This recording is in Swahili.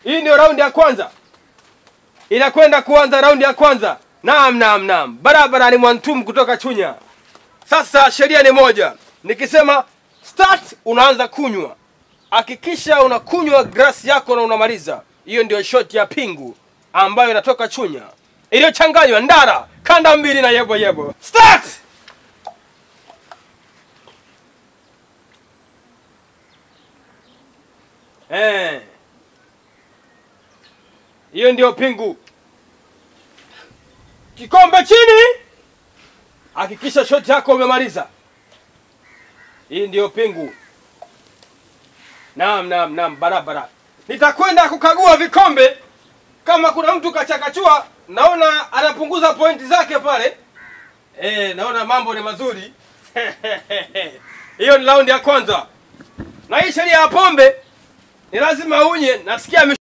Hii ndio raundi ya kwanza, inakwenda kuanza raundi ya kwanza. Naam, naam, naam, barabara ni Mwantum kutoka Chunya. Sasa sheria ni moja, nikisema start, unaanza kunywa. Hakikisha unakunywa glasi yako na unamaliza. Hiyo ndio shot ya pingu ambayo inatoka Chunya iliyochanganywa ndara, kanda mbili na yebo yebo. Start! Eh. Hiyo ndio pingu. Kikombe chini. Hakikisha shoti yako umemaliza. Hii ndio pingu. Naam, naam, naam, barabara. Nitakwenda kukagua vikombe kama kuna mtu kachakachua, naona anapunguza pointi zake pale. Eh, naona mambo ni mazuri. Hiyo ni raundi ya kwanza. Na hii sheria ya pombe ni lazima unye, nasikia ame-